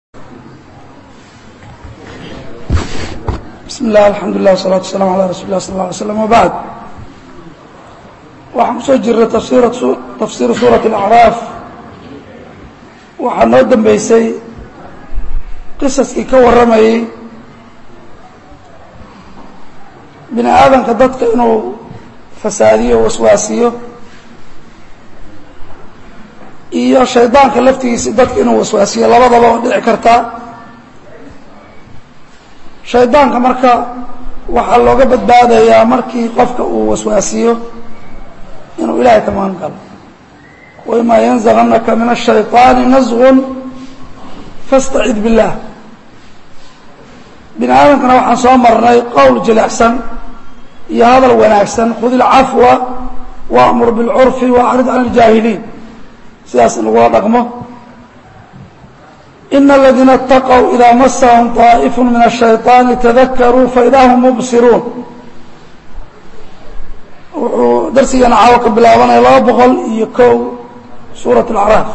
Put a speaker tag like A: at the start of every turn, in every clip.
A: bismi illah alxamdulilah wasalatu wasalamu ala rasuli lah sal lla alay slam wabacd waxaan kusoo jirnay tafsiru suurat alacraaf waxaa noo dambeysay qisaskii ka warramayey bini aadamka dadka inuu fasaadiyo waswaasiyo iyo shaydaanka laftigiisi dadka inuu waswaasiyo labadaba oo dhici kartaa shaydaanka marka waxaa looga badbaadayaa markii qofka uu waswaasiyo inuu ilaahay ka magan galo waimaa yanzaganaka min الshayطaani nasgun fاstacid biاllah bini aadamkana waxaan soo marnay qowl jilicsan iyo hadal wanaagsan khud ilcafwa waamur biاlcurfi waacrid can اljaahiliin sidaas in lagula dhaqmo in اladiina اtaqوا إida masahum طaaئif min الشhayطaani tadakaruu faida hm mubsiruun wuxuu darsigeena caawo ka bilaabanaya laba boqol iyo kow suuraة اlacraaf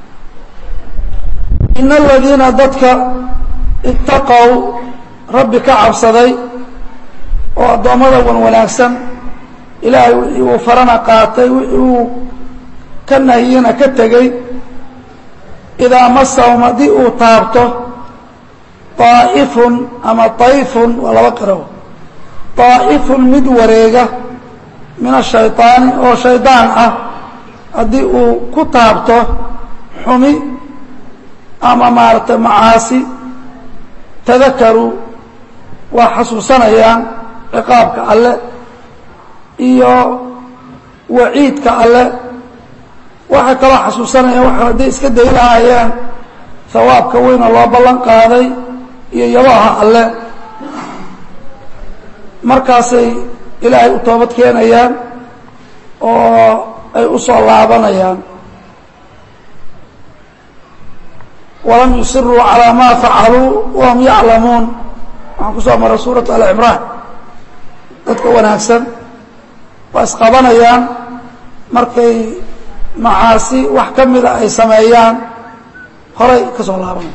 A: in اladiina dadka itaqow rabbi ka cabsaday oo addoommada wan wanaagsan ilaahay wixii uu farana qaatay wixii uu ka nahiyena ka tegey idaa masahum haddii uu taabto طaa'ifun ama طayfun waa laba qiro طaa'ifun mid wareega min الshayطaani oo shaydaan ah haddii uu ku taabto xumi ama maaragtay macaasi tadakaruu waa xasuusanayaan ciqaabka alle iyo waciidka alle waxay kaloo xasuusanayaan wa hadday iska day lahaayeen hawaabka weyn oo loo ballan qaaday iyo yabaha alle markaasay ilaahay u toobad keenayaan oo ay u soo laabanayaan walam yusiruu calaa maa facaluu wahum yaclamuun waxaan ku soo maray suuratu alcimraan dadka wanaagsan waa isqabanayaan markay macaasi wax ka mida ay sameeyaan horay ka soo laabanaya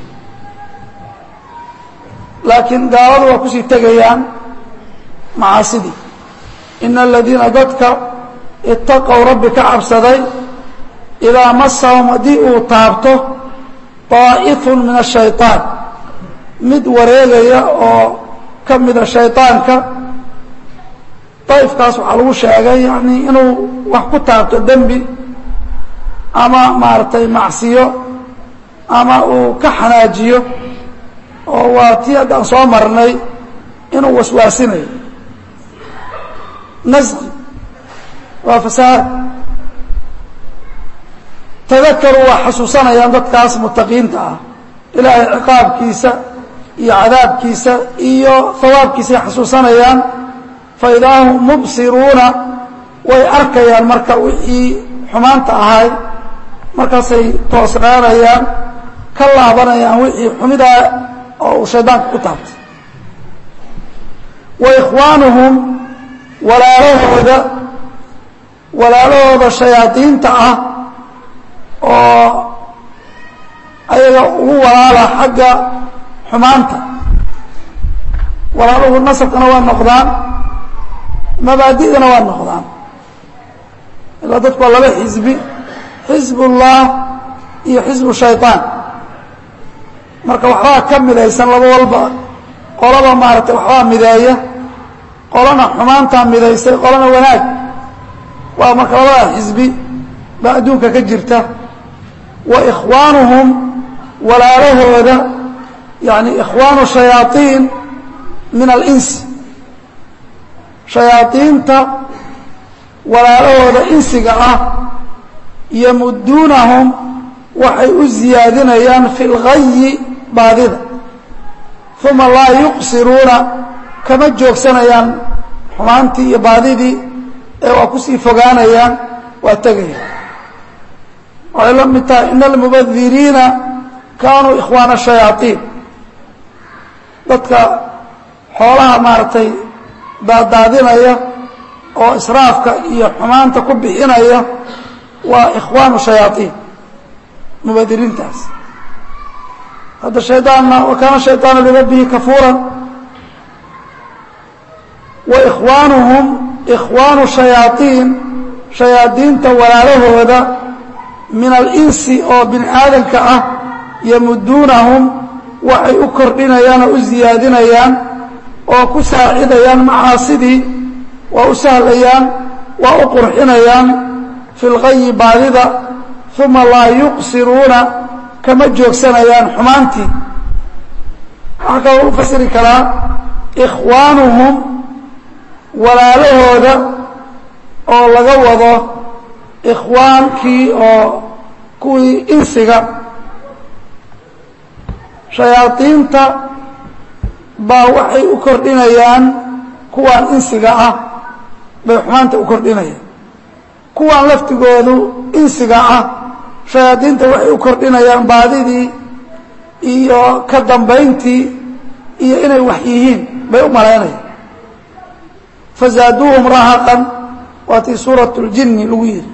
A: laakiin gaaladu waa kusii tegayaan macaasidii ina aladiina dadka itaqow rabbi ka cabsaday idaa masahum haddii uu taabto طaa'ifun min الshayطaan mid wareegaya oo ka mida shayطaanka dayfkaas waxaa lagu sheegay yani inuu wax ku taabto dembi ama maaragtay macsiyo ama uu ka xanaajiyo oo waa tii haddaan soo marnay inuu waswaasinayo nasqi waa fasaad tadakaruu waa xasuusanayaan dadkaas mutaqiinta ah ilaahay ciqaabkiisa iyo cadaabkiisa iyo hawaabkiisay xasuusanayaan faidaa hum mubsiruuna way arkayaan marka wixii xumaanta ahay markaasay toosnaanayaan ka laabanayaan wixii xumidaa oo uu shaydaanka ku taabtay wa ikhwaanuhum walaalahooda walaalahooda shayaadiinta ah oo ayaga ugu walaala xagga xumaanta walaaluhu nasabkana waa noqdaan mabaadi'dana waa noqdaan ilaa dadku waa laba xisbi xisb ullah iyo xisbu shayطaan marka waxbaa ka midaysan laba walba qolaba maaragtay waxbaa mideeya qolana xumaantaa midaysay qolana wanaag waa marka labada xisbi baa adduunka ka jirta wa ikhwaanuhum walaalahooda yani ikhwaanu shayaaiin min alinsi shayaaiinta walaalahooda insiga ah yamuduunahum waxay u ziyaadinayaan fi lgayi baadida uma laa yuqsiruuna kama joogsanayaan xumaantii iyo baadidii ee waa kusii fogaanayaan waa tegaya waxay la mid tahay ina almubadiriina kaanuu ikhwaana shayaaiin dadka xoolaha maaragtay daadaadinaya oo israafka iyo xumaanta ku bixinaya waa ikhwaanu shayaaiin mubadiriintaas hadda shaydaanna wa kaana shayطaanu lirabbihi kafuuran wa ikhwaanuhum ikhwaanu shayaaiin shayaadiinta walaalahooda min alinsi oo bini aadamka ah yamuduunahum waxay u kordhinayaan oo u ziyaadinayaan oo ku saacidayaan macaasidii waa u sahlayaan waa u qurxinayaan fi lgayi baadida uma laa yuqsiruuna kama joogsanayaan xumaantii waxaa kaloo u fasiri karaa ikhwaanuhum walaalahooda oo laga wado ikhwaankii oo kuwii insiga shayaadiinta baa waxay u kordhinayaan kuwaan insiga ah bay xumaanta u kordhinayaan kuwaan laftigoodu insiga ah shayaadiinta waxay u kordhinayaan baadidii iyo ka dambayntii iyo inay wax yihiin bay u malaynayaan fazaaduuhum rahaqan waa tii suurat ljinni lagu yidhi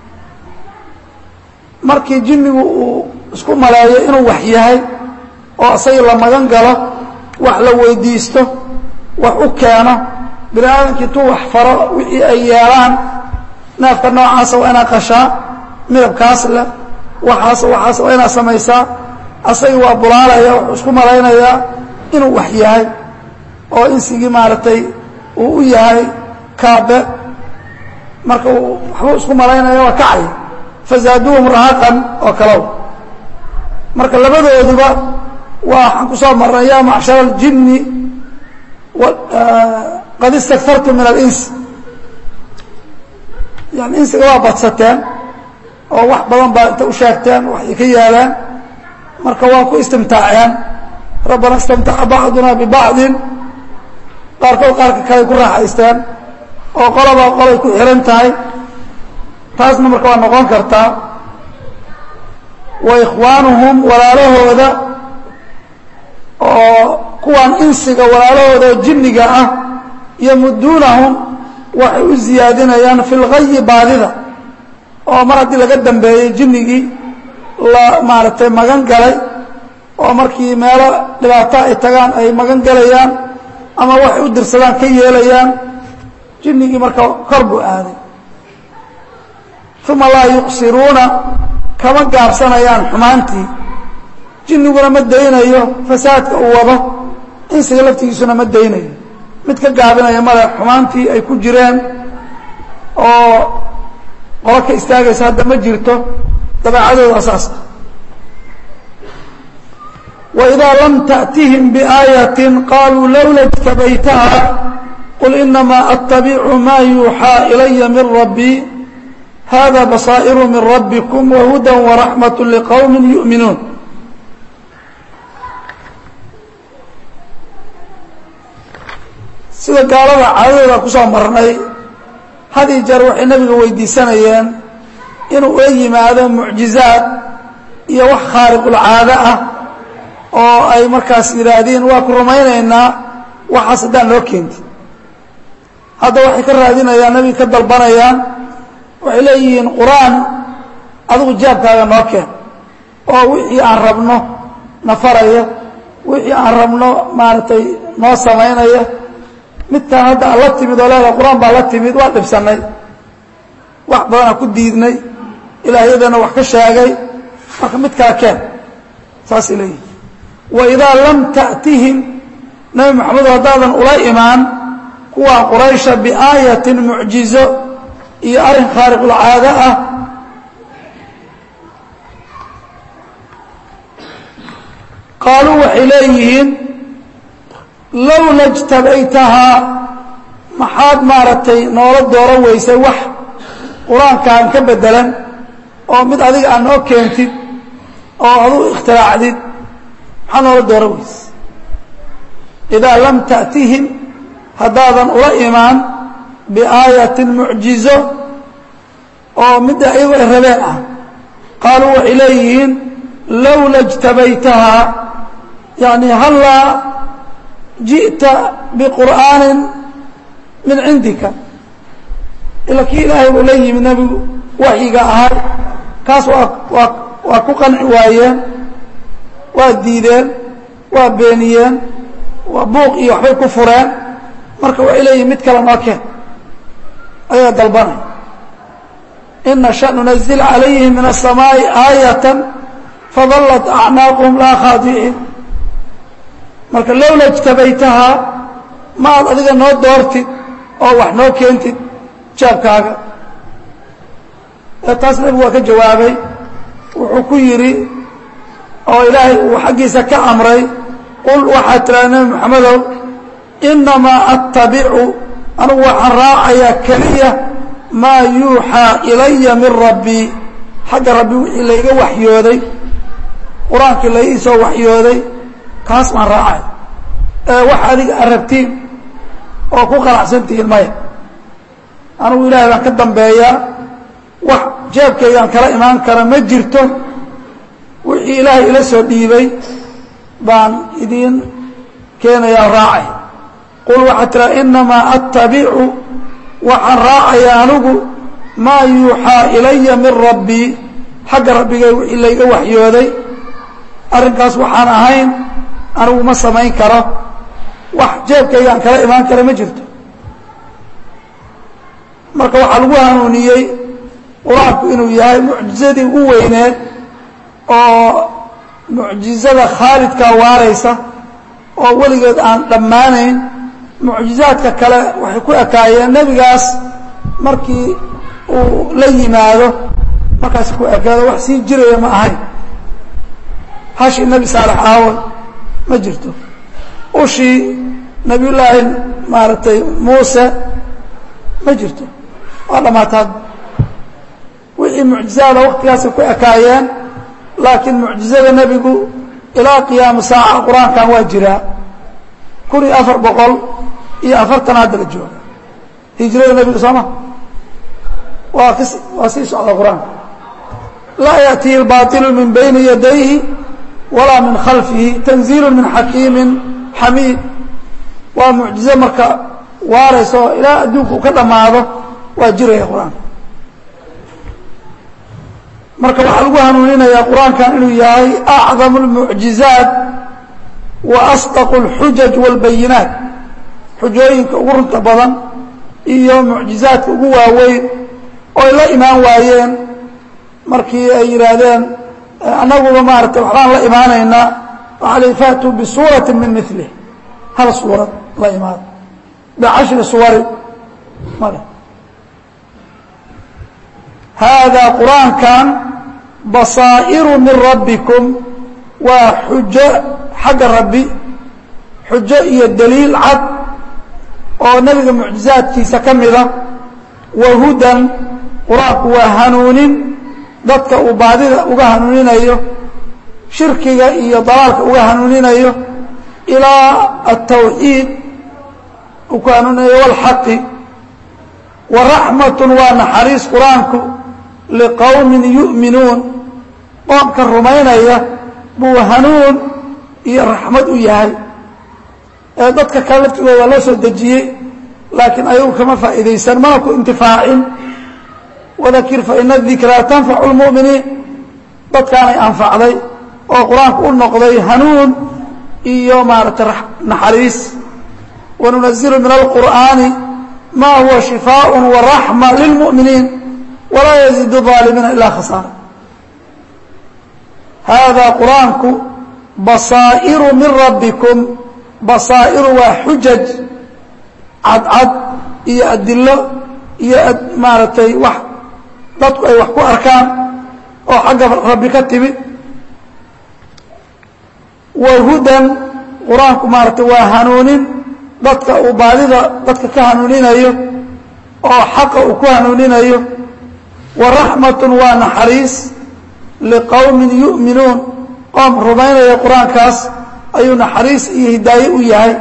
A: markii jinnigu uu isku maleeyo inuu wax yahay oo isagii la magan galo wax la weydiisto wax u keeno bini aadamkii intuu wax faro wixii ay yeelaan neefka noocaasa waa inaad qashaa midabkaas leh waxaas waxaas waa inaad samaysaa asagii waa bulaalaya wuxuu isku malaynayaa inuu wax yahay oo insigii maaragtay uu u yahay kaabe marka uu waxbuu isku malaynaya waa kacay fazaaduuhum rahaqan oo kalow marka labadooduba waxaan ku soo marnay ya macshara aljinni qad istaktartum min alins yani insiga waa badsateen oo wax badan baa inta u sheegteen waxay ka yeeleen marka waa ku istimtaaceen rabbana istamtaca bacduna bibacdin qaarkood qaarka kale ku raaxaysteen oo qolaba qolay ku xihan tahay taasna marka waa noqon kartaa wa ikhwaanuhum walaalahooda oo kuwaan insiga walaalahooda oo jinniga ah yamuduunahum waxay u ziyaadinayaan fi lgayi baadida oo mar haddii laga dambeeyey jinnigii la maaragtay magan galay oo markii meelo dhibaato ay tagaan ay magan galayaan ama waxay u dirsadaan ka yeelayaan jinnigii marka kor buu aaday uma laa yuqsiruuna kama gaabsanayaan xumaantii jinniguna ma daynayo fasaadka uu wado insiga laftigiisuna ma daynayo mid ka gaabinaya male xumaantii ay ku jireen oo qolo ka istaagaysa hadda ma jirto dabeecadooda asaas ah waidaa lam taأtihim biaayaةi qaluu lowla اjtabaytaha qul inamaa attabicu ma yuuxaa ilaya min rabbii hada basaa'iru min rabbikum wahuda waraxmaة liqowmi yu'minuun sida gaalada caadadooda kusoo marnay had iyo jeer waxay nebiga weydiisanayeen inuu ula yimaado mucjizaad iyo wax khaariqulcaado ah oo ay markaas yidhaahdeen waa ku rumaynaynaa waxaas haddaan loo keenti hadda waxay ka raadinayaan nebiga ka dalbanayaan waxay leeyihiin qur-aan adigu jaabkaaga noo keen oo wixii aan rabno na faraya wixii aan rabno maaragtay noo samaynaya midkaan hadda aan la timid oo leedaha qur-aan baa la timid waa dhibsannay wax badanaa ku diidnay ilaahyadana wax ka sheegay marka mid kala keen saasay leeyihin waidaa lam ta'tihim nebi moxamedo haddaadan ula imaan kuwaa quraysha biaayatin mucjizo iyo arrin khaariqulcaado ah qaaluu waxay leeyihiin lowla jtabaytahaa maxaad maaragtay noola dooran weysay wax qur-aankaan ka bedelan oo mid adiga aad noo keentid oo aduu ikhtiraacdid maxaad noola dooran weysay idaa lam ta'tihim haddaadan ula imaan biaayatin mucjizo oo midda iyagu ay rabeen ah qaaluu waxay leeyihiin lowla jtabaytahaa yani hallaa ji'ta biqur'aanin min cindika ila kii ilaahay buu la yimid nebigu waxyiga ahay kaas waa waa waa ku qanci waayeen waa diideen waa beeniyeen waa buuq iyo waxbay ku fureen marka waxay leeyihin mid kale noo keen ayaa dalbanay in nasha nunazil calayhim min aلsamaaءi aayata fadallat acnaaquhum laa khaadiciin marka lowla ijtabaytahaa ma aad adiga noo doortid oo wax noo keentid jaabkaaga taas nebigu waa ka jawaabay wuxuu ku yidhi oo ilaahay uu xaggiisa ka amray qul waxaad tiraa nebi moxamedow inamaa attabicu anugu waxaan raacayaa keliya maa yuuxaa ilaya min rabbii xagga rabbi wixii layga waxyooday qur-aankii la ii soo waxyooday kaas baan raacay ee wax adiga aad rabtiin oo ku qanacsantihiin maya anugu ilaahay baan ka dambeeyaa wax jeebkaygaan kala imaan kara ma jirto wixii ilaahay ila soo dhiibay baan idiin keenayaa raacay qul waxaad tiraa inamaa attabicu waxaan raacayaa anigu maa yuuxaa ilaya min rabbii xagga rabbigay wixii layga waxyooday arrinkaas waxaan ahayn anigu ma samayn karo wax jeebkaygaan kala imaan kara ma jirto marka waxaa lagu hanuuniyey qur-aanku inuu yahay mucjizadii ugu weyneed oo mucjizada khaalidkaa waaraysa oo weligeed aan dhammaanayn mucjizaadka kale waxay ku ekaayeen nebigaas markii uu la yimaado markaas ku ekaado wax sii jiraya ma ahayn hashii nebi saalex aawan ma jirto ushii nebiyullaahi maaragtay muuse ma jirto waa dhammaataad wixii mucjizaada waktigaasay ku ekaayeen laakiin mucjizada nebigu ilaa qiyaama saaca qur-aankan waa jiraa kun iyo afar boqol iyo afartan hadda la jooga hijrada nebiga sooma waa kas waa sii socda qur-aanka laa yaأtihi اlbaطilu min bayni yadayhi walaa min khalfihi tanziilu min xakiimi xamiid waa mucjizo marka waaraysa oo ilaa adduunka u ka dhammaado waa jiraya qur-aanka marka waxaa lagu hanuuninayaa qur-aankan inuu yahay acdamu اlmucjizaat wa asdaqu اlxujaj wاlbayinaat xujooyinka ugu runta badan iyo mucjizaadka ugu waaweyn oo ay la imaan waayeen markii ay yidhaahdeen annaguba maaragtay waxbaan la imaanaynaa waxaa la faatuu bisuurati min milih hal suurad la imaado bicashri suwarin male haadaa qur-aankan basaa'iru min rabbikum waa xujo xagga rabbi xujo iyo daliil cad oo nebiga mucjizaadkiisa ka mida wa hudan qur-aanku waa hanuunin dadka uu baadida uga hanuuninayo shirkiga iyo dalaalka uga hanuuninayo ilaa altawxiid uu ku hanuuninayo walxaqi wa raxmatun waa naxariis qur-aanku liqowmin yu'minuun qoomka rumaynaya buu hanuun iyo raxmad u yahay ee dadka kale laftigooda waa loo soo dejiyey laakiin ayagu kama faa'iidaysan mana ku intifaacin wadakir faina dikraa tanfacu lmu'miniin dadkaanay anfacday oo qur-aanku u noqday hanuun iyo maaragtay naxariis wanunazilu min alqur'aani ma huwa shifaaء waraxma lilmu'miniin walaa yaziid الظaalimiina ilaa khasaara haadaa qur-aanku basaa'iru min rabbikum basaa'iru waa xujaj cadcad iyo adilo iyo maaragtay wax dadku ay wax ku arkaan oo xagga rabbi ka timid wa hudan qur-aanku maaragtay waa hanuunin dadka uu baadida dadka ka hanuuninayo oo xaqa uu ku hanuuninayo wa raxmatun waa naxariis liqowmin yu'minuun qoom rumaynaya qur-aankaas ayuu naxariis iyo hidaaye u yahay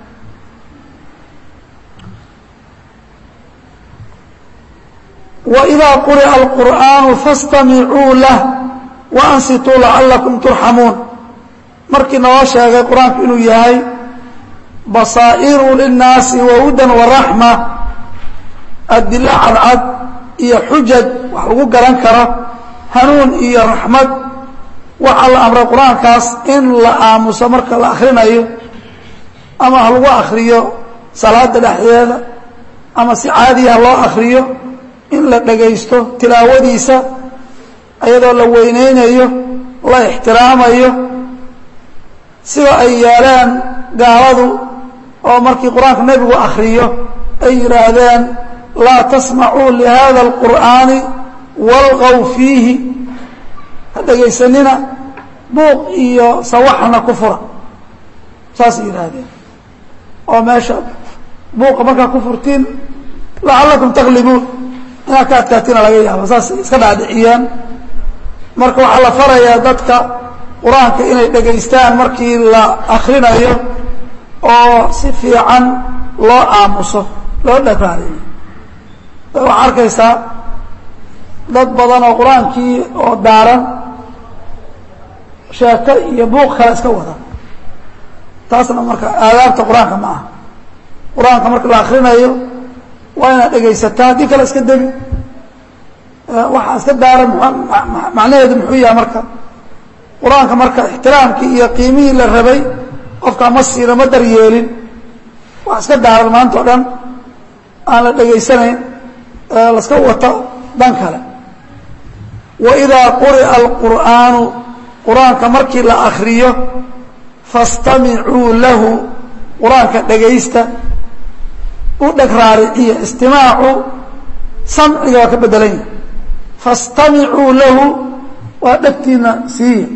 A: وإdا quriأa الqur'aaن faاstamicuu lah وأnsituu lacalakum turxamuun markii noo sheegay qur-aanku inuu yahay basaa'iru lلnaasi wahudan وaraxma adilo cadcad iyo xujaj wax lagu garan karo hanuun iyo raxmad waxaa la amray qur-aankaas in la aamuso marka la akrinayo ama ha lagu akriyo salaada dhexdeeda ama si caadiya loo akriyo in la dhagaysto tilaawadiisa iyadoo la weyneynayo la ixtiraamayo sida ay yeeleen gaaladu oo markii qur-aanka nebigu akriyo ay yidhaahdeen laa tasmacuu lihada alqur'aani walqow fiihi ha dhegaysanina buuq iyo sawaxna ku fura saasay yidhaahdeen oo meesha buuqa markaa ku furtiin lacallakum taglibuun inaad ka adkaatina laga yaaba saasay iska dhaadhiciyeen marka waxaa la farayaa dadka qur-aanka inay dhegaystaan markii la akrinayo oo si fiican loo aamuso loo dharaariyo waxaa arkaysaa dad badan oo qur-aankii oo daaran sheeko iyo buuq kale iska wada taasna marka aadaabta qur-aanka ma aha qur-aanka marka la akrinayo waa inaad dhegaysataa haddii kale iska degi waxaa iska daaran macnaheedu muxuu yahay marka qur-aanka marka ixtiraamkii iyo qiimihii la rabay qofkaa ma siina ma daryeelin wax iska daaran maanta o dhan aan la dhegaysanayn laska wato dan kale waidaa quri'a alqur'aanu qur-aanka markii la akriyo fastamicuu lahu qur-aanka dhegaysta u dheg raariciya istimaacu samciga waa ka bedelan yahay fastamicuu lahu waa dhegtiina siiya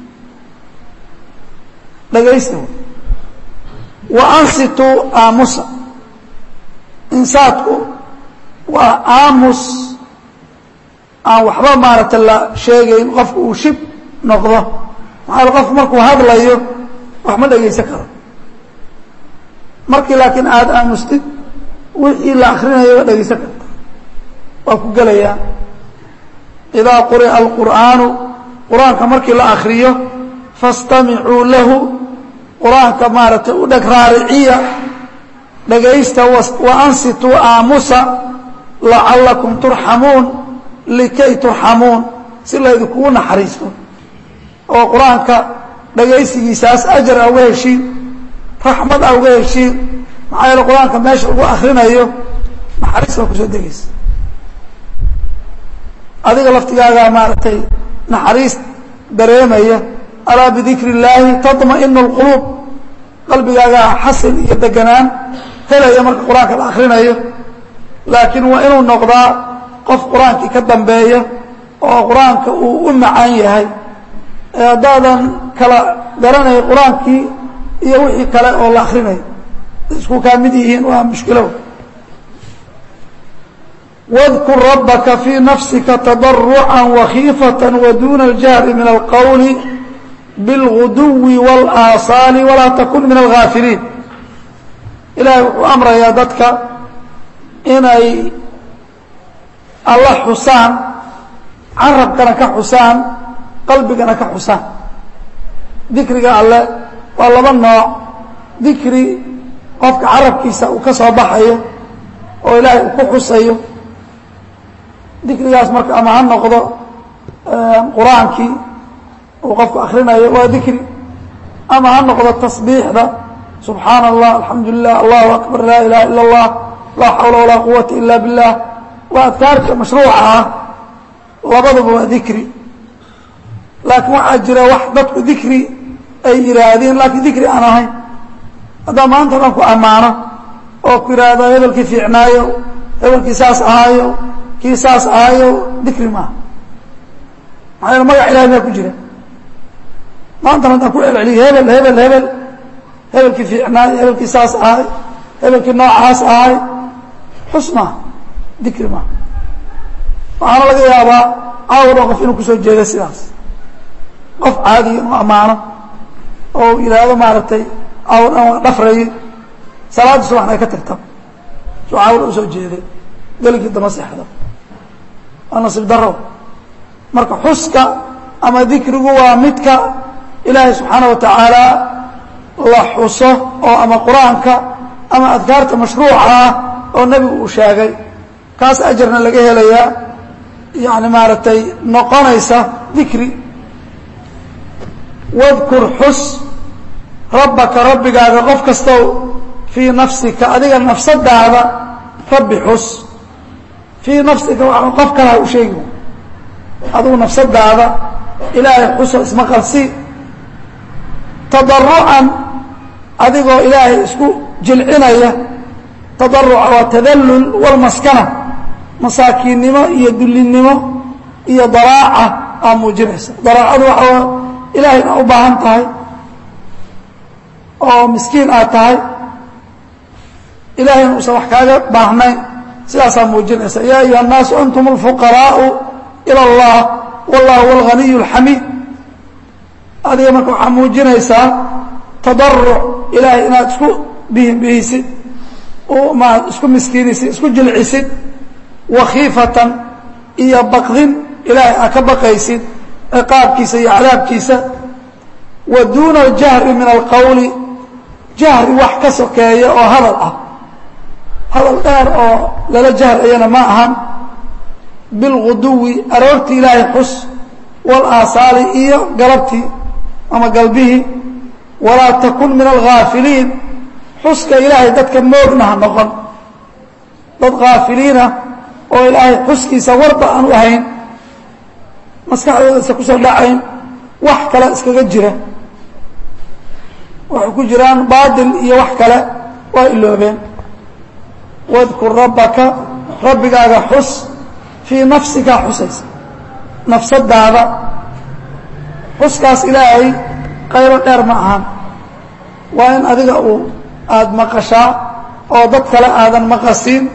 A: dhegaysta wa ansituu aamusa insaadku waa aamus aan waxba maaragta la sheegayn qofku uu shib noqdo maxaa qofku markuu hadlayo wax ma dhegaysan karo markii laakiin aada aamustid wixii la akrinayo waa dhegaysan karta waa ku gelayaa idaa quri'a alqur'aanu qur-aanka markii la akriyo fastamicuu lahu qur-aanka maaragtay u dheg raariciya dhegaysta wa ansituu aamusa lacallakum turxamuun likay turxamuun si laydinkugu naxariisto oo qur-aanka dhegaysigiisaas ajar a uga heshiin raxmad a uga heshiin maxaa yeele qur-aanka meesha lagu akrinayo naxariis baa kusoo degaysa adiga laftigaagaa maaragtay naxariis dareemaya alaa bidikri illaahi taطma'inu اlquluub qalbigaagaa xasil iyo deganaan helaya marka qur-aanka la akrinayo laakiin waa inuu noqdaa qof qur-aankii ka dambeeya oo qur-aanka uu u macaan yahay ee haddaadan kala garanay qur-aankii iyo wixii kale oo la akrinayo isku kaa mid yihiin waa mushkilo واذkر ربka في نفسka تضرعا وkيiفة وdون الجهر من الqول بالغدو والآصاaل وlaa تkن من الغاaفiليiن ilahay wuxuu أمrayaa dadka inay alla xusaan carabkana ka xusaan qalbigana ka xusaan dikriga alle waa laba nooع dikri qofka carabkiisa uu ka soo baxayo oo ilaahay uu ku xusayo dikrigaas marka ama ha noqdo qur-aankii uu qofku akrinayo waa dikri ama ha noqdo tasbiixda subxaana allah alxamdu lilah allahu akbar laa ilaha ila اllah laa xawla walaa quwata ila biاllah waa adkaarka mashruuca ah labaduba waa dikri laakiin waxaa jira wax dadku dikri ay yihaahdeen laakiin dikri aan ahayn haddaa maanta dhan ku ammaano oo ku yidhaahdo hebelkii fiicnaayo hebelkii saas ahaayo kii saas ahaayo dikri maaha maxaa yeele magac ilahay maa ku jira maantana haddaan ku celceliyo hebel hebel hebel hebelkii fiicnaayo hebelkii saas ahay hebelkii noocaas ahay xus maaha dikri maaha waxaana laga yaabaa caawar oo qof inuu kusoo jeedo sidaas qof caadiya inuu ammaano oo yidhaahdo maaragtay caawar dhan waa dhafraye salaadda subaxna ay ka tagta soo caawar usoo jeeday geligii dama seexda waa nasiib daro marka xuska ama dikrigu waa midka ilaahay subxaana wa tacaala la xuso oo ama qur-aanka ama adkaarta mashruuca ah oo nebigu uu sheegay kaas ajarna laga helayaa yani maaragtay noqonaysa dikri wadkur xus rabbaka rabbigaaga qof kastow fii nafsika adiga nafsadaada rabbi xus fii nafsika waa qof kale ha u sheegi adigu nafsadaada ilaahay xuso isma qalsi tadarucan adigoo ilaahay isku jilcinaya tadaruca waa tadallul walmaskana masaakiinnimo iyo dullinnimo iyo daraaca aa muujinaysa daraacadu waxaa ilaahay ina u baahan tahay oo miskiin aad tahay ilahayna uusan wax kaaga baahnayn sidaasaa muujinaysa yaa ayuha الnaasu antum اlfuqaraau ilى اllah wallah huwa اlganiy اlxamiid adiga marka waxaa muujinaysaa tadaruc ilaahay inaad isku bihinbihisid maad isku miskiinisid isku jilcisid wakhiifatan iyo baqdin ilaahay aad ka baqaysid ciqaabkiisa iyo cadaabkiisa wa duuna اljahri min alqowli jahri wax ka sokeeya oo hadal ah hadal dheer oo lala jahrayana ma ahan bilguduwi aroortii ilaahay xus walaasaali iyo galabtii ama galbihii walaa takun min alghaafiliin xuska ilaahay dadka moogna ha noqon dad haafiliinah oo ilaahay xuskiisa warba aan u ahayn maskaxdooda isa kusoo dhacayn wax kale iskaga jira waxay ku jiraan baatil iyo wax kale waa iloobeen wadkur rabbaka rabbigaaga xus fii nafsikaa xusaysa nafsadaada xuskaas ilaahay qayro dheer ma ahan waa in adiga uu aada maqashaa oo dad kale aadan maqasiin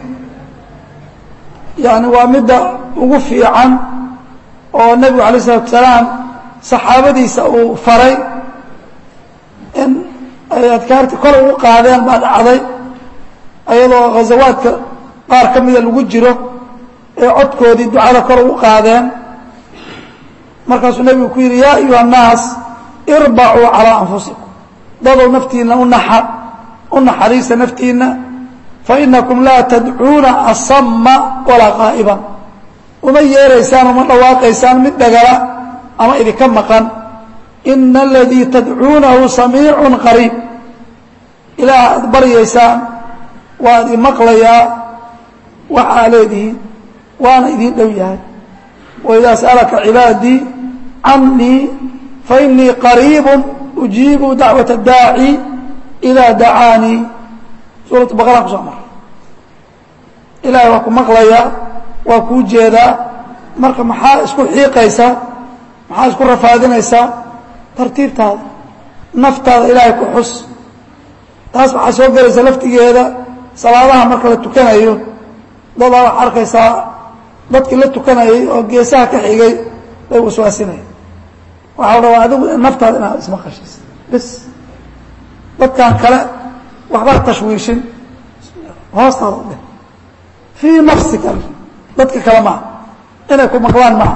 A: yani waa midda ugu fiican oo nebigu alay isalatu salaam saxaabadiisa uu faray in ay adkaarti kor ugu qaadeen baa dhacday ayadoo ghazawaadka qaar ka mida lagu jiro ee codkoodii ducada kor ugu qaadeen markaasuu nebigu ku yidhi yaa ayuha الnaas irbacuu calىa anfusikum dadow naftiina unaxa u naxariista naftiina fainakum laa tadcuuna asama walaa qaa'iban uma yeeraysaan uma dhawaaqaysaan mid dhagala ama idinka maqan ina aladii tadcuunahu samiicu qariib ilaah aad baryaysaan waa idin maqlayaa waxaa leedihiin waana idin dhow yahay waidaa sa'alaka cibaadii canii fainii qariibu ujiibu dacwaة اdaaci idaa dacaanii suuratu baqara kusoo mara ilahay waa ku maqlayaa waa kuu jeedaa marka maxaa isku xiiqaysaa maxaa isku rafaadinaysaa tartiibtaada naftaada ilaahay ku xus taas waxaa soo gelaysa laftigeeda salaadaha marka la tukanayo dadaa waxaa arkaysaa dadkii la tukanayay oo geesaha ka xigay bay waswaasinaya waxaa la rabaa adigu naftaada inaad ismaqashiis bis dadkan kale waxbaa tashwiishin hoostaada u dheh fii nafsika dadka kale maaha inay ku maqlaan maaha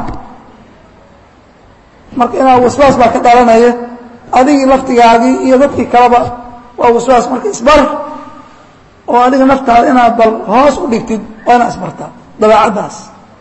A: marka inaa waswaas baa ka dhalanaya adigii laftigaagii iyo dadkii kaleba waa waswaas marka isbar oo adiga naftaada inaad bal hoos u dhigtid waa inaad isbartaa dabeecaddaas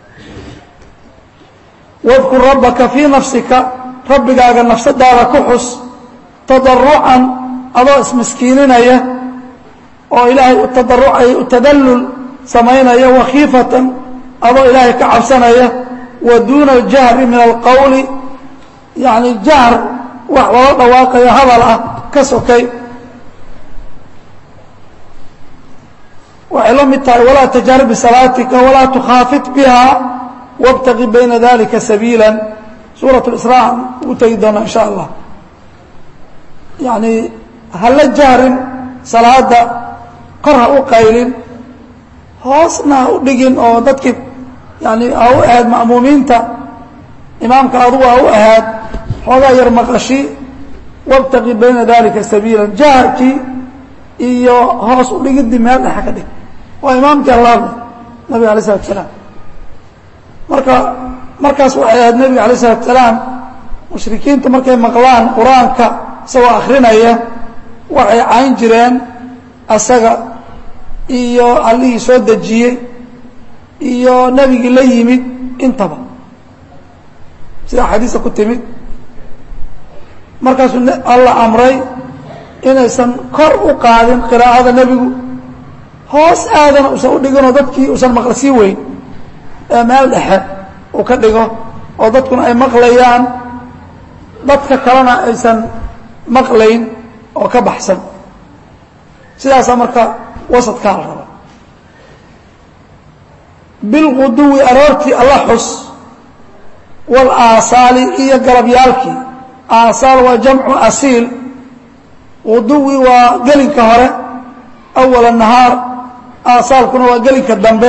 A: wadkur rabbaka fii nafsika rabbigaaga nafsadaada ku xus tadarucan adoo ismiskiininaya oo ilaahay u tadarucaya u tadallul samaynaya wakhiifatan adoo ilaahay ka cabsanaya wa duuna aljahri min alqowli yani jahr wax loola dhawaaqayo hadal ah ka sokay waxay la mid tahay walaa tajhar bisalaatika walaa tukhaafit biha wاbtaqi bayna dalika sabiila suuraة اisraa ugu tegi doona in sha allah yani hala jahrin salaada kor ha u qaylin hoosna ha u dhigin oo dadkii yani ha u ahayd ma'muumiinta imaamka adugu ha u ahaad xoogaa yar maqashi wاbtaqi bayna dalika sabiila jaharkii iyo hoos u dhigidii meel dhexa ka dhig waa imaamkii allaale nabiga alay slatu salaam marka markaas waxay ahayd nebiga alay slatu salaam mushrikiinta markay maqlaan qur-aanka isagoo akrinaya waxay cayn jireen asaga iyo allihii soo dejiyey iyo nebigii la yimid intaba sida xadiisa ku timid markaasuu alla amray inaysan kor u qaadin qiraa'ada nebigu hoos aadana uusan u dhiginoo dadkii uusan maqlasii weyn ee meel dhexe uu ka dhigo oo dadkuna ay maqlayaan dadka kalena aysan maqlayn oo ka baxsan sidaasaa marka wasadkaa la raba bilquduwi aroortii alla xus wal aasaali iyo galabyaalkii aasaal waa jamcu asiil quduwi waa gelinka hore awala nahaar aasaalkuna waa gelinka dambe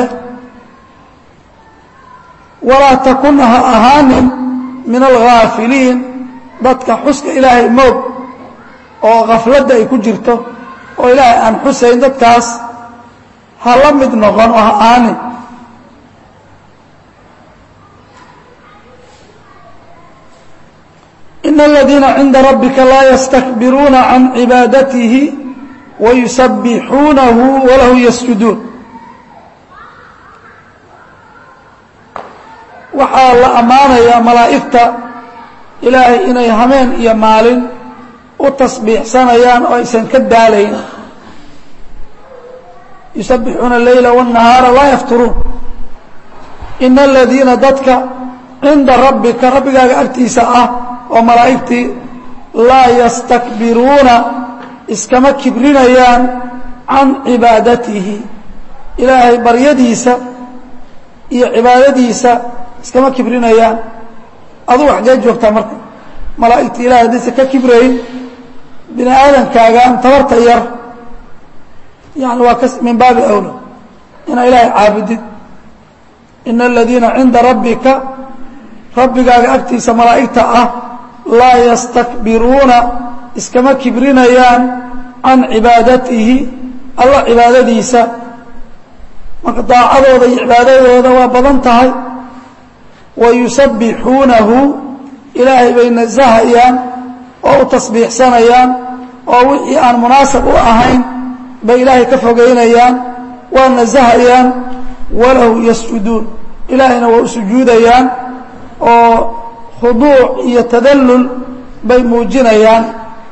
A: walaa takun ha ahaanin min alghaafiliin dadka xuska ilaahay moog oo khafladda ay ku jirto oo ilaahay aan xusayn dadkaas ha la mid noqon oo ha ahaanin in aladiina cinda rabbika laa yastakbiruuna can cibaadatihi wayusabbixuunahu walahu yasjuduun waxaa la ammaanayaa malaa'igta ilaahay inay hameen iyo maalin u tasbiixsanayaan oo aysan ka daalayn yusabbixuuna leyla wالnahaara laa yafturuun ina aladiina dadka cinda rabbika rabbigaaga agtiisa ah oo malaa'igtii laa yastakbiruuna iskama kibrinayaan can cibaadatihi ilaahay baryadiisa iyo cibaadadiisa iskama kibrinayaan adugu xaggee joogtaa marka malaa'igta ilahay haddaysa ka kibrayn bini aadankaagaan tabarta yar yani waa ka min baabi awla inaa ilaahay caabudid ina aladiina cinda rabbika rabbigaaga agtiisa malaa'igta ah laa yastakbiruuna iskama kibrinayaan can cibaadatihi alla cibaadadiisa marka daacadooda iyo cibaadadooda waa badan tahay wa yusabbixuunahu ilaahay bay nasahayaan oo u tasbiixsanayaan oo wixii aan munaasab u ahayn bay ilaahay ka fogeynayaan waa nasahayaan walahu yasjuduun ilaahayna waa u sujuudayaan oo khuduuc iyo tadallul bay muujinayaan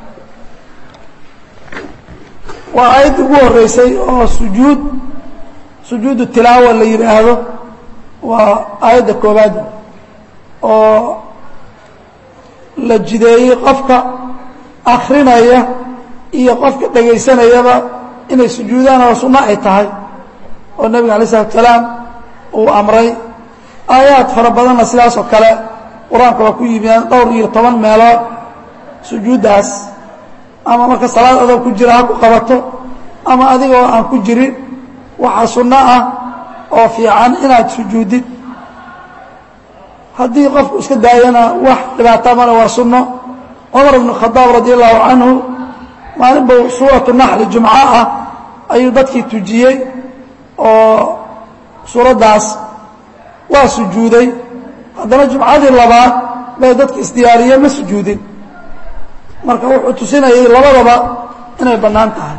A: waa aayadda ugu horreysay oo sujuud sujuudu tilaawa la yidhaahdo waa aayadda koobaad oo la jideeyey qofka akrinaya iyo qofka dhegaysanayaba inay sujuudaan oo sunno ay tahay oo nebiga alay isalatu salaam uu amray aayaad fara badanna sidaas oo kale qur-aanka waa ku yimidaan dhowr iyo toban meelood sujuuddaas ama marka salaad adoo ku jira ha ku qabato ama adigoo aan ku jirin waxaa sunno ah oo fiican inaad sujuudid haddii qofku iska daayana wax dhibaata male waa sunno cumar bnu khadaab radi allahu canhu maalin buu suuratu naxli jumco ah ayuu dadkii tujiyey oo suuraddaas waa sujuuday haddana jumcadii labaad bay dadka isdiyaariyeen ma sujuudin marka wuxuu tusinayay labadaba inay bannaan tahay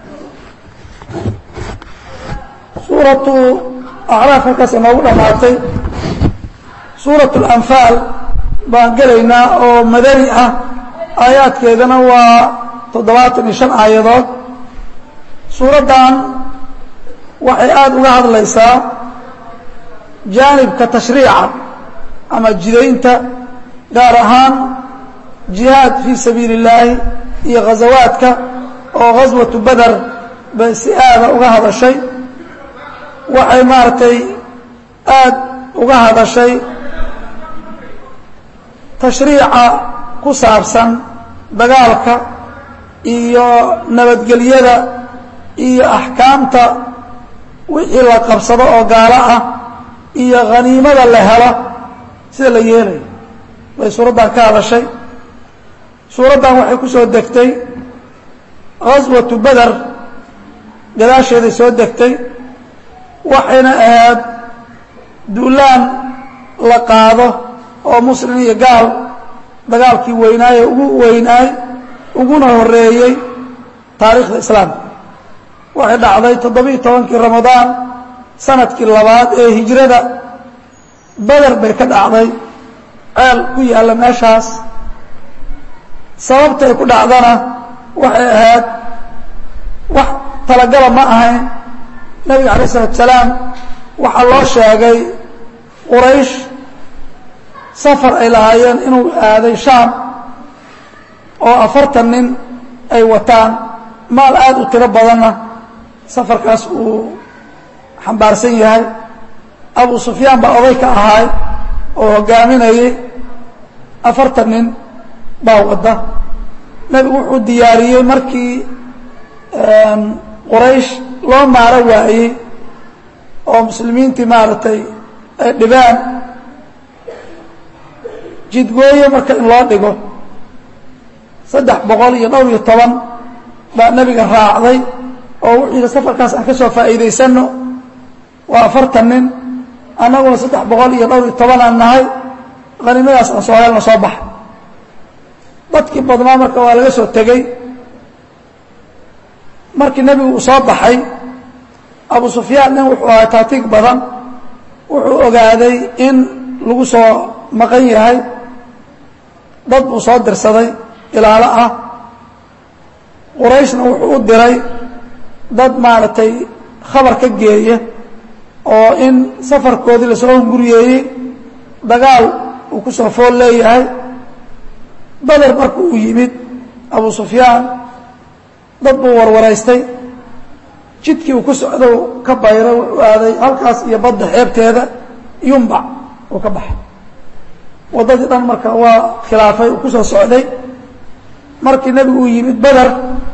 A: suuratu acraaf halkaas inoogu dhammaatay suuratu alanfaal baan gelaynaa oo madani ah aayaadkeedana waa toddobaatan iyo shan aayadood suuraddan waxay aada uga hadlaysaa jaanibka tashriica ama jidaynta gaar ahaan jihaad fii sabiili اllaahi iyo ghazawaadka oo ghaswatu beder bay si aada uga hadashay waxay maaragtay aada uga hadashay tashriica ku saabsan dagaalka iyo nabadgelyada iyo axkaamta wixii la qabsado oo gaalo ah iyo khaniimada la helo sida la yeelayo bay suuraddan ka hadashay suuraddan waxay ku soo degtay ghaswatu beder gadaasheeday soo degtay waxayna ahayd duulaan la qaado oo muslim iyo gaal dagaalkii weynaaye ugu weynaay uguna horeeyey taariikhda islaamka waxay dhacday toddobiiyo tobankii ramadaan sanadkii labaad ee hijrada beder bay ka dhacday ceel ku yaalla meeshaas sababta ay ku dhacdana waxay ahayd wax talagala ma ahayn nebiga alayه الsalatu salaam waxaa loo sheegay quraysh safar ay lahaayeen inuu aaday shaam oo afartan nin ay wataan maal aada u tiro badanna safarkaas uu xambaarsan yahay abu sufyaan baa oday ka ahaay oo hogaaminayay afartan nin baa wadda nebigu wuxuu diyaariyey markii quraysh loo maaro waayey oo muslimiintii maaragtay ay dhibaan jidgooye marka in loo dhigo saddex boqol iyo dhowr iyo toban baa nebiga raacday oo wuxuu yidhi safarkaas aan ka soo faa'iidaysanno waa afartan nin annaguna saddex boqol iyo dhowr iyo tobanaan nahay qaniimadaas aan soo helno soo baxa dadkii badnaa marka waa laga soo tegey markii nebigu uu soo baxay abu sufyaan nin wuxuu ahaa taatiig badan wuxuu ogaaday in lagu soo maqan yahay dad buu soo dirsaday ilaalo ah qurayshna wuxuu u diray dad maaragtay khabar ka geeya oo in safarkoodii lasoo hunguriyeeyey dagaal uu ku soo fool leeyahay bader marka uu yimid abu sufyaan dad buu warwaraystay jidkii uu ku socdo ka bayra wuxuu aaday halkaas iyo badda xeebteeda yumbac uu ka baxay waddadii dhan marka waa khilaafay uu ku soo socday markii nebigu uu yimid beder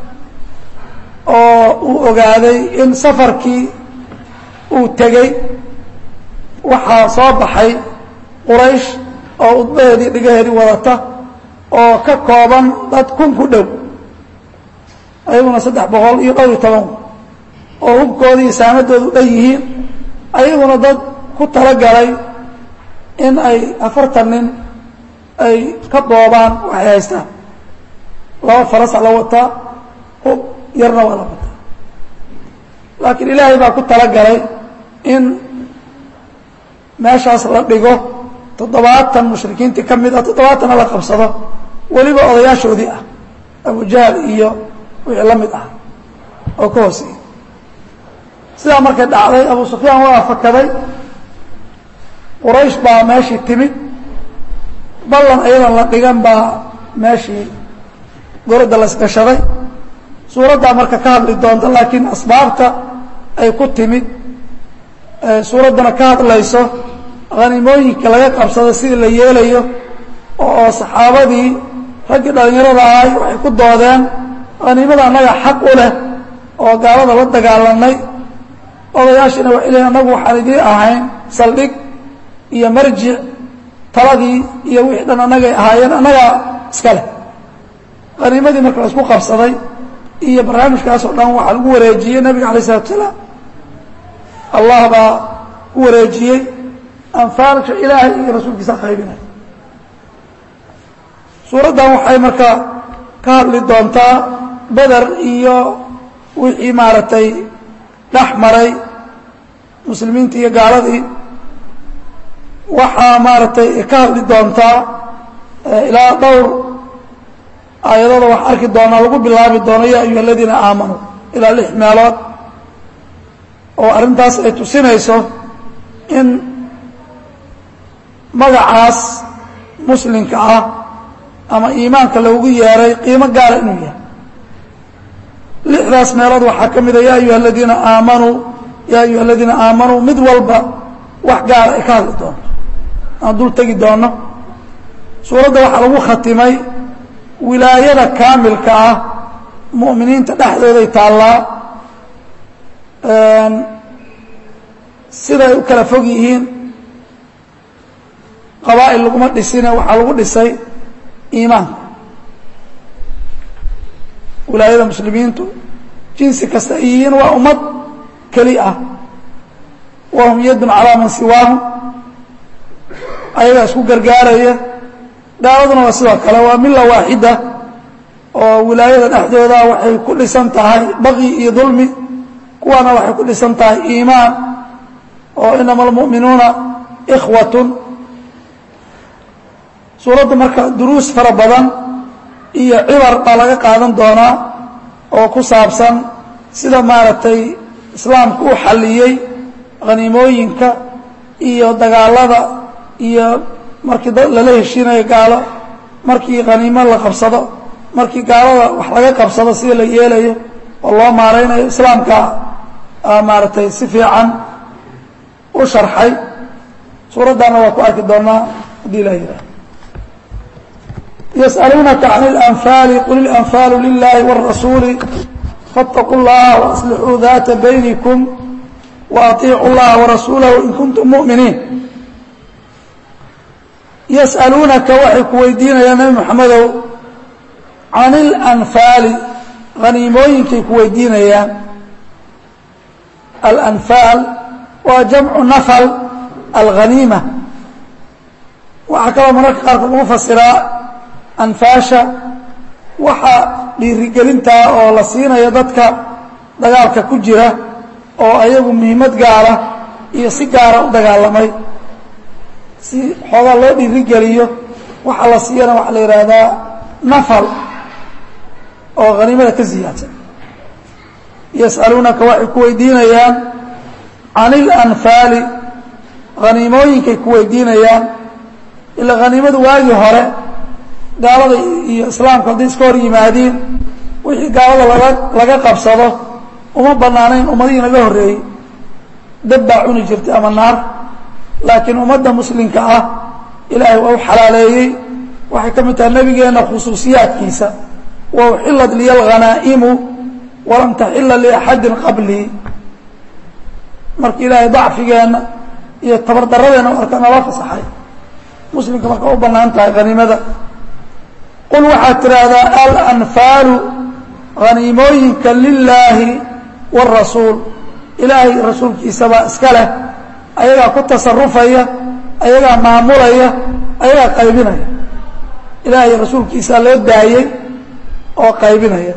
A: oo uu ogaaday in safarkii uu tegey waxaa soo baxay quraysh oo udbaheedii dhigaheedii wadata oo ka kooban dad kun ku dhow ayaguna saddex boqol iyo dhowr iyo toban oo hubkoodii iyo saamadoodu dhan yihiin ayaguna dad ku talagalay in ay afartan nin ay ka boobaan waxay haystaan laba farasa la wataa hub yarna waa la wataa laakiin ilaahay baa ku talagalay in meeshaas la dhigo toddobaatan mushrikiintii ka mid ah toddobaatanna la qabsado weliba odayaashoodii ah abujahl iyo wixii la mid ah oo ka hooseeyey sidaa markay dhacday abu sufyaan waa fakaday quraysh baa meeshii timid ballan ayadan la dhigan baa meeshii goradda la isgashaday suuraddaa marka ka hadli doonta laakiin asbaabta ay ku timid suuraddana ka hadlayso hanimooyinka laga qabsada sidii la yeelayo oo saxaabadii raggii dhallinyarada ahay waxay ku doodeen haniimada annaga xaq u leh oo gaalada la dagaalanay odayaashiina waxay leeyiin annagu waxaan idiin ahayn saldhig iyo marjic taladii iyo wixii dhan annagay ahaayeen annagaa iska leh haniimadii marka la isku qabsaday iyo barnaamijkaas oo dhan waxaa lagu wareejiyey nebiga alay isalatu salaam allah baa ku wareejiyey anfaalka ilaahay iyo rasuulkiisa qaybinay suuraddan waxay marka ka hadli doontaa beder iyo wixii maaragtay dhex maray muslimiintii iyo gaaladii waxaa maaragtay ka hadli doontaa ilaa dhowr aayadooda wax arki doonaa lagu bilaabi doono ya ayuha aladiina aamanuu ilaa lix meelood oo arrintaas ay tusinayso in magacaas muslimka ah ama iimaanka loogu yeeray qiimo gaara inuu yahay lixdaas meelood waxaa ka mida ya ayuha aladiina aamanuu ya ayuha aladiina aamanuu mid walba wax gaara ay ka hadli doonto aan dul tegi doono suuradda waxaa lagu khatimay wilaayada kaamilka ah mu'miniinta dhexdooday taallaa siday u kala fog yihiin qabaa'il laguma dhisine waxaa lagu dhisay iimaanka wilaayada muslimiintu jinsi kasta ay yihiin waa ummad keli ah wahum yadun calaa man siwaahum ayagaa isku gargaaraya gaaladuna waa sidoo kale waa mila waaxida oo wilaayada dhexdooda waxay ku dhisan tahay baqyi iyo dulmi kuwaana waxay ku dhisan tahay iimaan oo inama almu'minuuna ikhwatun suuradda marka duruus fara badan iyo cibar baa laga qaadan doonaa oo ku saabsan sida maaragtay islaamku u xalliyey khaniimooyinka iyo dagaalada iyo markii dad lala heshiinayo gaalo markii khaniimo la qabsado markii gaalada wax laga qabsado sida la yeelayo oo loo maaraynayo islaamka maaragtay si fiican u sharxay suuraddaana waa ku arki doonaa haddii la yidhaah yas'aluunaka can اlanfaali qul ilanfaalu lilahi wاrasuuli faاtaquu اllaha waaslixuu data baynikum waaطiicuu اllaha warasuulahu in kuntum mu'miniin yas'aluunaka waxay ku weydiinayaan nebi moxamedow can اlanfaali haniimooyinkay ku weydiinayaan alanfaal waa jamcu nafal alghaniima waxaa kaloo mararka qaarkood lagu fasiraa anfaasha waxa dhiirigelintaa oo la siinayo dadka dagaalka ku jira oo ayagu muhiimad gaara iyo si gaara u dagaalamay si xoogaa loo dhiirigeliyo waxa la siiyana waxaa la yidhaahdaa nafal oo haniimada ka siyaadsan yas'aluunaka waxay ku weydiinayaan can ilanfaali haniimooyinkay ku weydiinayaan ilaa haniimadu waagii hore gaalada iyo islaamku hadday iska hor yimaadiin wixii gaalada laga laga qabsado uma bannaanayn ummadihii naga horreeyey dab baa cuni jirtay ama naar laakiin ummadda muslimka ah ilaahay waa u xalaaleeyey waxay ka mid tahay nebigeenna khusuusiyaadkiisa wa uxillat liya alghanaa'imu walam taxila liaxadin qablii marka ilaahay dacfigeenna iyo tabardaradeenna marka nala fasaxay muslimka marka u bannaan tahay haniimada qul waxaad tidhaahdaa alanfaalu haniimooyinka lilaahi wاrasuul ilaahay rasuulkiisabaa iska leh ayagaa ku tasarufaya ayagaa maamulaya ayagaa qaybinaya ilaahay rasuulkiisaa loo daayey oo qaybinaya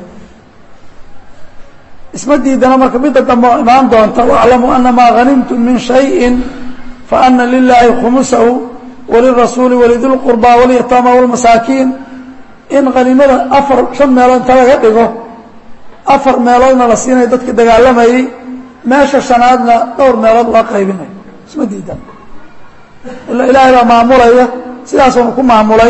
A: isma diidana marka midda dambe oo imaan doonta waclamuu ana maa hanimtum min shayin faana lilaahi khumusahu walirasuuli walidilqurbaa walyataama wاlmasaakiin in haniimada afar shan meelood inta laga dhigo afar meeloodna la siinayo dadka dagaalamayey meesha shanaadna dhowr meelood loo qaybinayo isma diidan ila ilaahay baa maamulaya sidaasuuna ku maamulay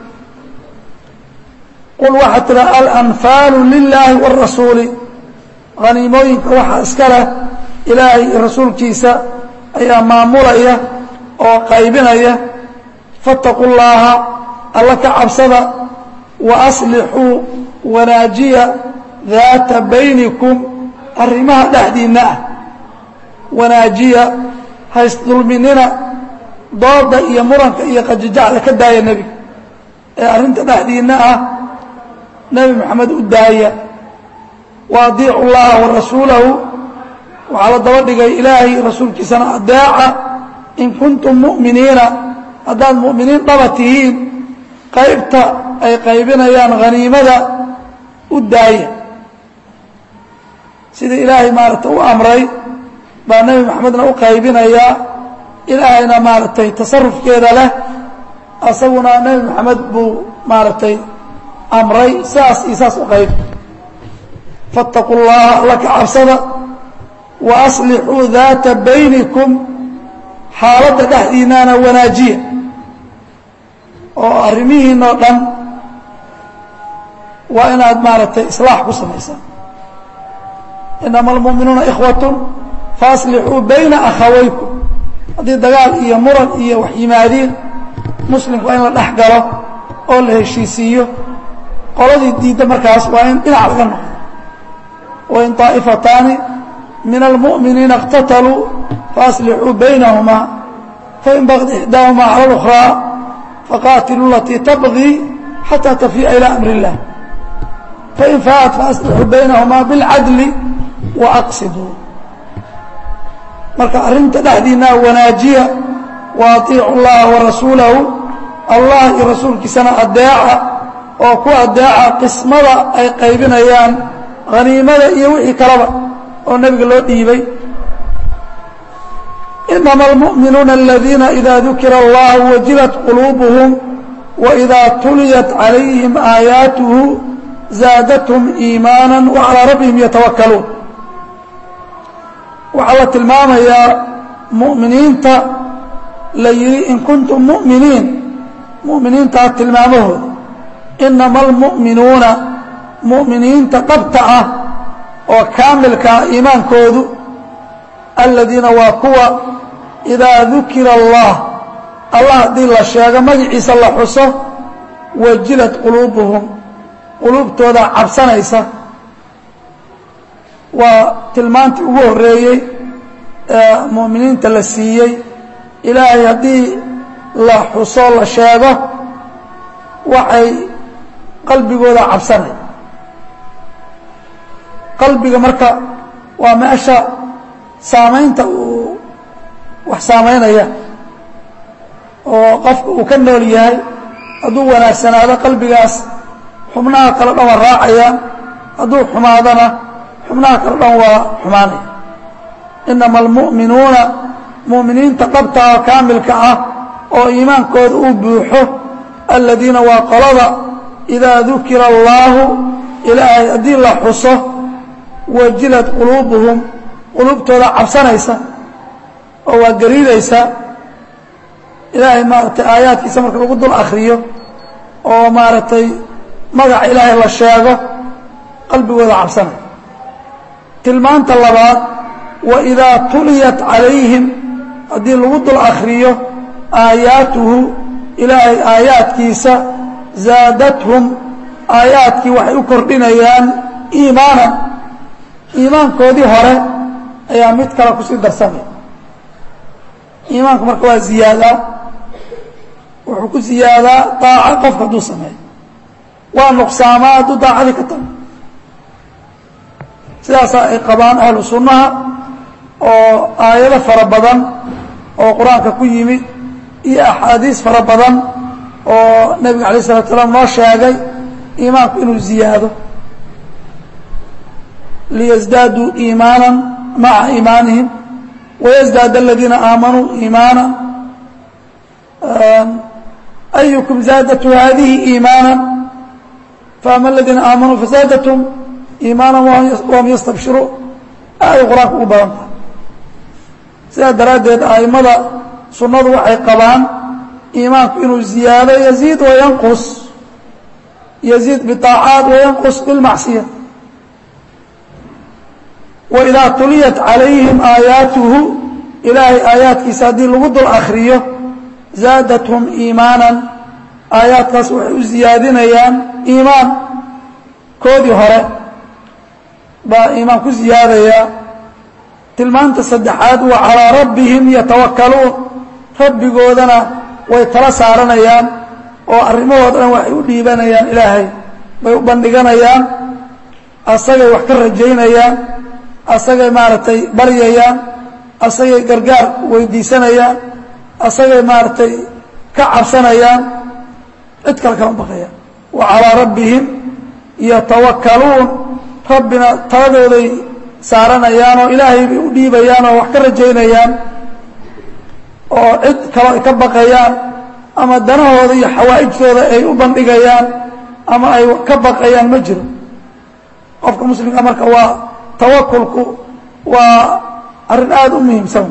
A: qul waxaa tiraa alanfaalu lilaahi wاrasuuli haniimooyinka waxaa iska leh ilaahay iyo rasuulkiisa ayaa maamulaya oo qaybinaya faاtaquu llaaha alla ka cabsada waaslixuu wanaajiya daata baynikum arrimaha dhexdiinna ah wanaajiya haysdulminina dooda iyo muranka iyo qajajacda ka daaya nebiga ee arrinta dhexdiinna ah nebi moxamed u daaya wa adiicu llaha wa rasuulahu waxaa la daba dhigay ilaahay rasuulkiisana adeeca in kuntum mu'miniina haddaad mu'miniin dhaba tihiin qaybta ay qaybinayaan haniimada u daaya sida ilaahay maaragtay u amray baa nebi maxamedna u qaybinayaa ilaahayna maaragtay tasarufkeeda leh asaguna nebi maxamed buu maaragtay amray saas iyo saas u qayb faاtaquu llaha alla ka cabsada wa aslixuu daata baynikum xaaladda dhexdiinana wanaajiya oo arrimihiinoo dhan waa inaad maaragtay islaax ku samaysaan inama almu'minuuna ikhwatun faaslixuu bayna akhawaykum haddii dagaal iyo muran iyo wax yimaadiin muslimku waa in la dhex galo oo la heshiisiiyo qoladii diidda markaas waa in dhinac laga noqdo wain طaa'ifataani min almu'miniina اqtataluu faaslixuu baynahumaa fain bagd ixdaahumaa cala اlأkhraa faqaatiluu latii tabغii xatىa tafiica ilى amr الlah fain faat faaslixuu baynahumaa biاlcadli waaqsiduu marka arrinta dhexdiinaa wanaajiya wa atiicu اllaha warasuulahu allah iyo rasuulkiisana adeeca oo ku adeeca qismada ay qaybinayaan haniimada iyo wixii kaleba oo nebiga loo dhiibay inama almu'minuuna aladiina ida dukira allahu wajilat quluubuhum waidaa tuliyat calayhim aayaatuhu zaadathum iimaana wacalaa rabbihim yatawakkaluun waxaa la tilmaamayaa mu'miniinta la yidhi in kuntum mu'miniin mu'miniintaa tilmaamahooda inama almu'minuuna mu'miniinta dhabta ah oo kaamilka ah iimaankoodu aladiina waa kuwa idaa dukira allah allah haddii la sheego magaciisa la xuso wajilad quluubuhum quluubtooda cabsanaysa waa tilmaantii ugu horreeyey ee mu'miniinta la siiyey ilaahay haddii la xuso la sheego waxay qalbigooda cabsanay qalbiga marka waa meesha saamaynta uu wax saamaynaya oo qofka uu ka nool yahay hadduu wanaagsanaado qalbigaas xubnaha kale dhan waa raacaya hadduu xumaadana xubnaha kale dhan waa xumaanaya inama almu'minuuna mu'miniinta dhabta oo kaamilka ah oo iimaankooda uu buuxo aladiina waa qolada idaa dukira allaahu ilaahay haddii la xuso wajilad quluubuhum quluubtooda cabsanaysa oo waa gariidaysa ilaahay maaragtay aayaadkiisa marka lagu dul akriyo oo maaragtay magaca ilaahay la sheego qalbigooda cabsanaya tilmaanta labaad wa idaa tuliyat calayhim haddii lagu dul akriyo aayaatuhu ilaahay aayaadkiisa zaadathum aayaadkii waxay u kordhinayaan iimaanan iimaankoodii hore ayaa mid kale kusii darsamaya iimaanku marka waa ziyaadaa wuxuu ku ziyaadaa daaca qofka hadduu sameeyo waa nuqsaamaa hadduu daacadii ka tago sidaasaa ay qabaan ahlu sunnaha oo aayado fara badan oo qur-aanka ku yimid iyo axaadiis fara badan oo nebiga alay isalatu salaam noo sheegay iimaanku inuu ziyaado liyزdaaduu iimaana maca iimaanihim wayزdaad aladiina aamanuu iimaana ayukum zaadatu hadihi iimaana faama aladiina aamanuu fazaadatum iimaana wahum yastabshiruun aaday qur-aanka ugu badan tahay sidaa daraaddeed a'immada sunnadu waxay qabaan iimaanku inuu ziyaado yaziid wayanqus yaziid biطaacaat wayanqus bilmacsiya waidaa tuliyat calayhim aayaatuhu ilaahay aayaadkiisa haddii lagu dul akriyo zaadathum iimaanan aayaadkaas waxay u ziyaadinayaan iimaan koodii hore baa iimaan ku ziyaadayaa tilmaanta saddexaad waa calaa rabbihim yatawakkaluun rabbigoodana way tala saaranayaan oo arrimahooda dhan waxay u dhiibanayaan ilaahay bay u bandhiganayaan asagay wax ka rajaynayaan asagay maaragtay baryayaan asagay gargaar weydiisanayaan asagay maaragtay ka cabsanayaan cid kale kama baqayaan wa calaa rabbihim yatawakkaluun rabbina taladooday saaranayaan oo ilaahay bay u dhiibayaan oo wax ka rajaynayaan oo cid kale ay ka baqayaan ama danahooda iyo xawaa'ijtooda ay u bandhigayaan ama ay ka baqayaan ma jiro qofka muslimka marka waa tawakulku waa arrin aada u muhiimsan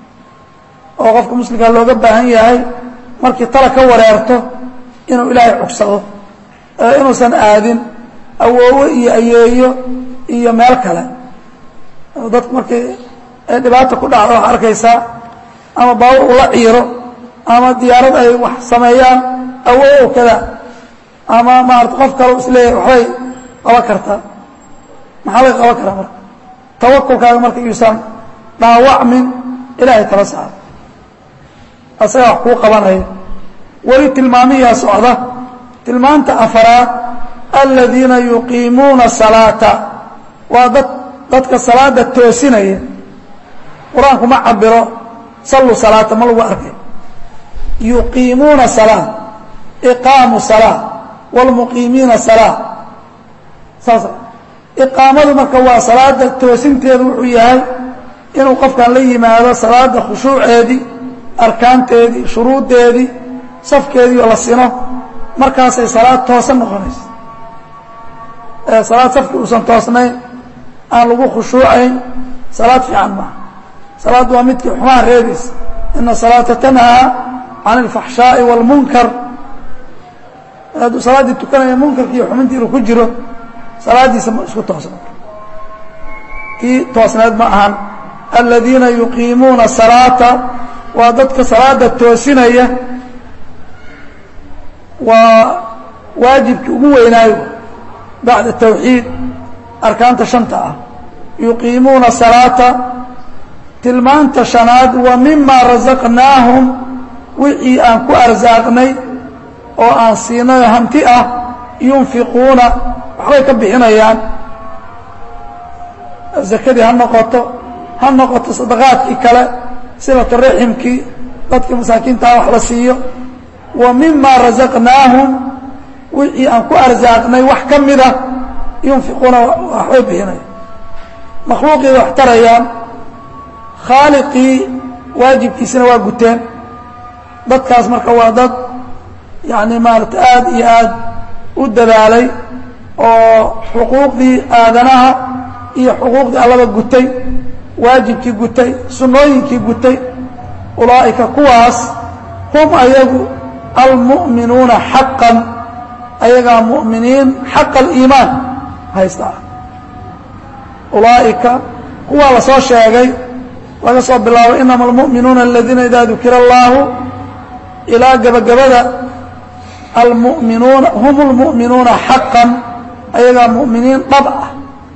A: oo qofka muslimkaa looga baahan yahay markii tala ka wareerto inuu ilaahay cugsado inuusan aadin awoowe iyo ayeeyo iyo meel kale dadku markii ay dhibaata ku dhacdo waxaa arkaysaa ama baabur ula ciiro ama diyaarad ay wax sameeyaan awoow kada ama maarata qof kale isleeyahay waxbay qaban kartaa maxaa laga qaban karaa marka tawakulkaaga marka yuusan dhaawacmin ilaahay tala saaro asagaa wax kuu qabanaya weli tilmaamiyaa socda tilmaanta afaraad aladiina yuqiimuuna salaata waa dad dadka salaada toosinaya qur-aanku ma cabiro salluu salaata ma lagu arkay yuqiimuuna salaa iqaamu salaa wاlmuqiimiina salaa saas iqaamadu marka waa salaada toosinteedu wuxuu yahay inuu qofkan la yimaado salaada khushuuceedii arkaanteedii shuruuddeedii safkeedii oo la sino markaasay salaad toosan noqonaysa ee salaad safki uusan toosnayn aan lagu khushuucayn salaad fiican maaha salaad waa midkii xumaha reebaysa ina salaata tanhaa can alfaxshaaءi wاlmunkar hadduu salaaddii tukanaya munkarki iyo xumintii inuu ku jiro salaaddiisa ma isku toosna kii toosneed ma ahan aladiina yuqiimuuna salaata waa dadka salaada toosinaya waa waajibkii ugu weynaayo bacda tawxiid arkaanta shanta ah yuqiimuuna salaata tilmaanta shanaad wa mima rasaqnaahum wixii aan ku arsaaqnay oo aan siinayo hanti ah yunfiquuna waxbay ka bixinayaan zakadii ha noqoto ha noqoto sadaqaadkii kale silatu raximkii dadkii masaakiintaha wax la siiyo wa mima rasaqnaahum wixii aan ku arsaaqnay wax ka mida yunfiquuna waxbay bixinayaan makhluuqiida wax tarayaan khaaliqii waajibkiisina waa guteen dadkaas marka waa dad yacni maarata aada iyo aad u dadaalay oo xuquuqdii aadanaha iyo xuquuqdii allaba gutay waajibkii gutay sunnooyinkii gutay ulaa'ika kuwaas hum ayagu almu'minuuna xaqan ayagaa mu'miniin xaqa aliimaan haysta ah ulaa'ika kuwaa la soo sheegay laga soo bilaabo inama almu'minuuna aladiina idaa dukira allaahu ilaa gebagabada almu'minuuna hum اlmu'minuuna xaqan ayagaa mu'miniin dhab ah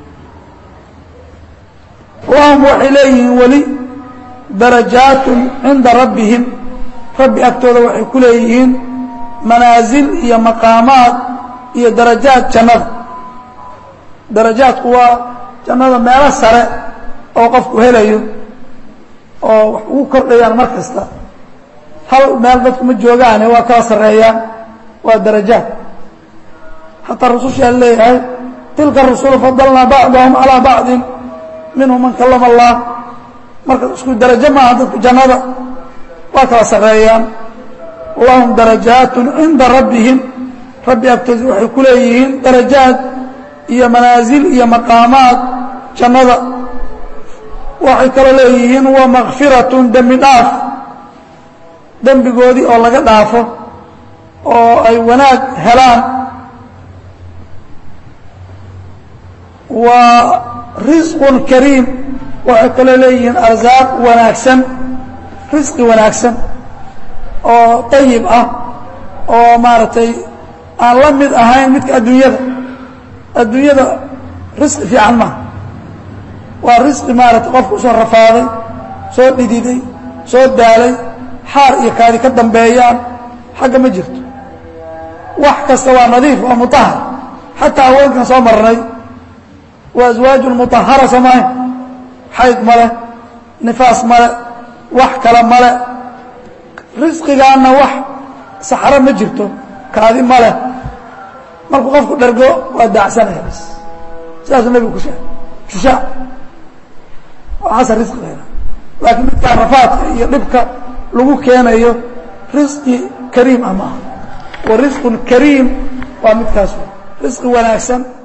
A: lahum waxay leeyihiin weli darajaatun cinda rabbihim rabbi agtooda waxay ku leeyihiin manaasil iyo maqaamaad iyo darajaad jannada darajaadku waa jannada meelo sare oo qofku helayo oo wax ugu kordhayaan mar kasta hal meel dadku ma joogaane waa kala sarreeyaan waa darajaad xataa rusushaa leeyahay tilka rusulu fadalnaa bacdahum calaa bacdin minhum man kalama allah marka isku darajo maaha dadku jannada waa kala sarreeyaan lahum darajaatun cinda rabbihim rabbi agtoodi waxay ku leeyihiin darajaad iyo manaasil iyo maqaamaad jannada waxay kaloo leeyihiin wa makfiratun dembi dhaaf dembigoodii oo laga dhaafo oo ay wanaag helaan waa risqun kariim waxay kaloo leeyihiin arsaaq wanaagsan risqi wanaagsan oo dayib ah oo maaragtay aan la mid ahayn midka adduunyada adduunyada risqi fiican maaha waa risqi maaragtay qofku usoo rafaaday soo dhididay soo daalay xaar iyo kaadi ka dambeeyaan xagga ma jirto wax kasta waa nadiif waa mutahar xataa haweenkan soo marnay waa aswaaju mutahara samayn xayd male nifaas male wax kale male risqigaanna wax saxro ma jirto kaadi male markuu qofku dhergo waa daacsanaya bas sidaasuu nebigu ku sheegay shushaa waxaasa risqigeena laakiin midkaa rafaadka iyo dhibka lagu keenayo risqi kariim ah maaha wa risqun kariim waa midkaas risqi wanaagsan